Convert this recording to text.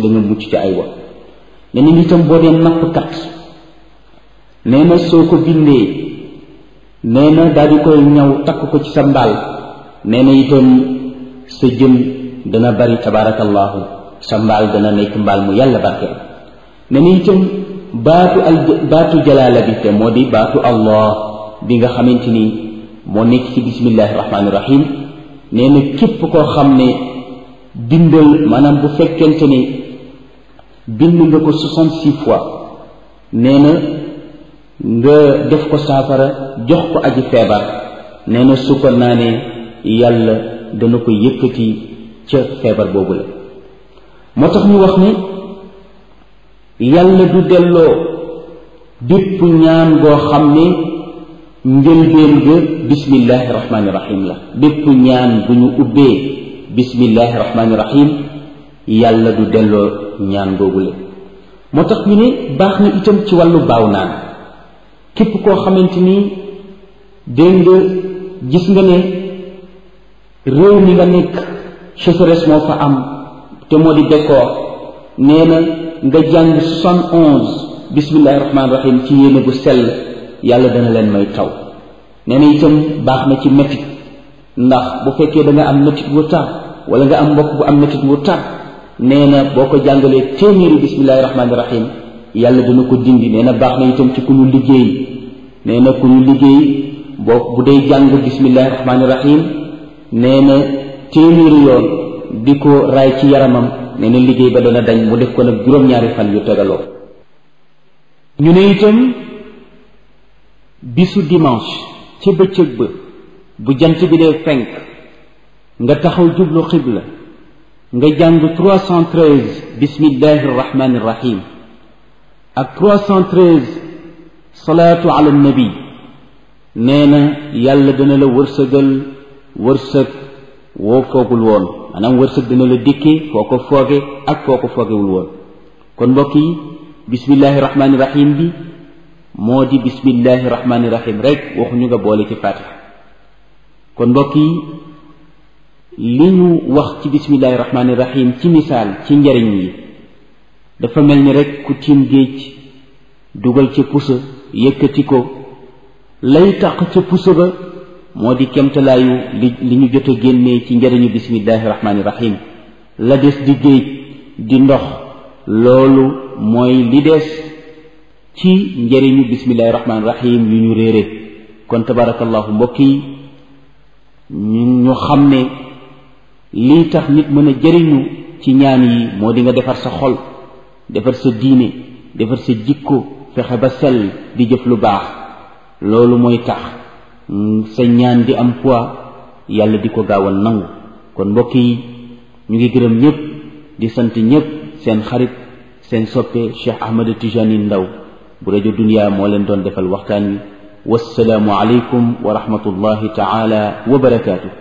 da nga mucc ci ay wa nee na itam boo dee nappkat nee na soo ko bindee nee na daal di koy ñaw takk ko ci sa mbaal nee na itam sa jën dana bari tabarakallahu sa mbaal dana nekk mbaal mu yàlla barkeel nee na itam baatu al baatu jalaala bi te moo di baatu allah bi nga xamante ni moo nekk ci bismillahi rahmaani rahim nee na képp koo xam ne bindal maanaam bu fekkente ni bind nga ko soixante-six fois nee na nga def ko saafara jox ko aji feebar nee na su ko naanee yàlla dana ko yëkkati ca feebar boobu la moo tax ñu wax ni yàlla du delloo bépp ñaan goo xam ne njëlbeen ga bismillahi rahmaani rahim la bépp ñaan bu ñu ubbee bismillahi rahmaani rahim yàlla du delloo ñaan googu la moo tax ñu ne baax na itam ci wàllu baaw naan képp koo xamante ni dégg nga gis nga ne réew mi nga nekk sécheresse moo fa am te moo di bekkoor nee na nga jàng soixante onze bismillahi rahmaani rahim ci yéene bu sell yàlla dana leen may taw nee na itam baax na ci métit ndax bu fekkee da nga am métit wu tar wala nga am mbokk bu am métit wu tar nee na boo ko jàngalee téeméeri bismillahi rahmaani rahim yàlla dana ko dindi nee na baax na itam ci ku ñu liggéey nee na ku ñu liggéey boo bu dee jàng bismillahi rahmaani rahim nee na téeméeri yoon di ko raay ci yaramam nee na liggéey ba dana dañ mu def ko nag juróom-ñaari fan yu tegaloo ñu ne itam bisu dimanche ca bëccëg ba bu jant bi dee fenk nga taxaw jublu xibla nga jàng 313 bismillahi rahmani rahim ak 313 salaatu ala nabi nee na yàlla dana la wërsëgal wërsëg woo foogul woon maanaam wërsëg dana la dikkee foo ko fooge ak foo ko foogewul woon kon mbokk yi bismillahi rahmani rahim bi moo di bismillahi rahmani rahim rek waxuñu nga boole ci fatiha kon mbokk yi li ñu wax ci bismillahi rahmani rahim ci misaal ci njariñ yi dafa mel ni rek ku tiim géej dugal ca pusa yëkkati ko lay taq ca pusa ba moo di kemtalaayu li li ñu jot a génnee ci njariñu bismillahi rahmani rahim la des di géej di ndox loolu mooy li des ci njëriñu bismillahi rahmaani rahim yu ñu réere kon tabarakallahu mbokk yi ñu ñu xam ne lii tax nit mën a jëriñu ci ñaan yi moo di nga defar sa xol defar sa diine defar sa jikko fexe ba sell di jëf lu baax loolu mooy tax sa ñaan di am poids yàlla di ko gaaw a nangu kon mbokk yi ñu ngi gërëm ñëpp di sant ñëpp seen xarit seen soppe Cheikh Ahmed Tijani Ndaw bu rajo Dunya moo leen doon defal waxtaan wi wassalaamu aleykum wa rahmatullahi taala wa barakaatu